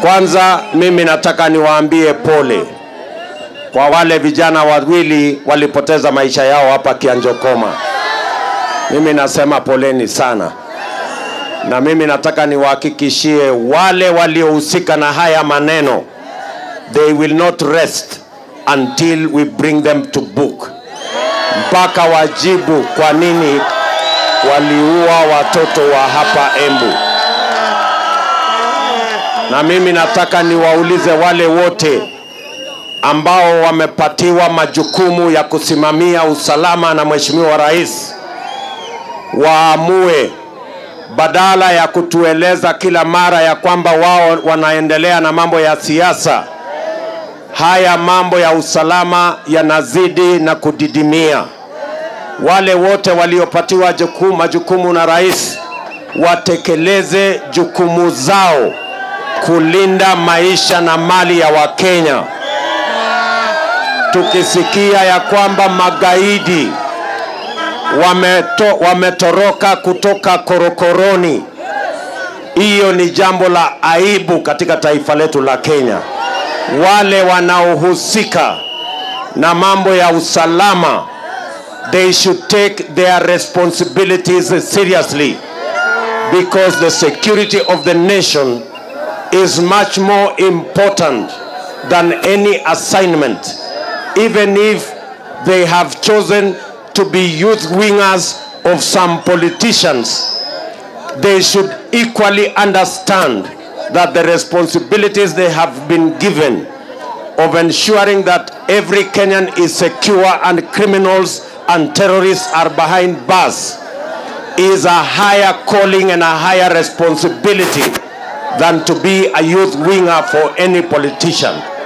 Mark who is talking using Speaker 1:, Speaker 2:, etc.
Speaker 1: Kwanza mimi nataka niwaambie pole kwa wale vijana wawili walipoteza maisha yao hapa Kianjokoma. Mimi nasema poleni sana, na mimi nataka niwahakikishie wale waliohusika na haya maneno, they will not rest until we bring them to book, mpaka wajibu kwa nini waliua watoto wa hapa Embu. Na mimi nataka niwaulize wale wote ambao wamepatiwa majukumu ya kusimamia usalama na Mheshimiwa Rais waamue badala ya kutueleza kila mara ya kwamba wao wanaendelea na mambo ya siasa. Haya mambo ya usalama yanazidi na kudidimia. Wale wote waliopatiwa jukumu, majukumu na rais watekeleze jukumu zao kulinda maisha na mali ya Wakenya. Tukisikia ya kwamba magaidi wameto, wametoroka kutoka korokoroni, hiyo ni jambo la aibu katika taifa letu la Kenya. Wale wanaohusika na mambo ya usalama, they should take their responsibilities seriously because the security of the nation is much more important than any assignment even if they have chosen to be youth wingers of some politicians they should equally understand that the responsibilities they have been given of ensuring that every Kenyan is secure and criminals and terrorists are behind bars is a higher calling and a higher responsibility than to be a youth winger for any politician.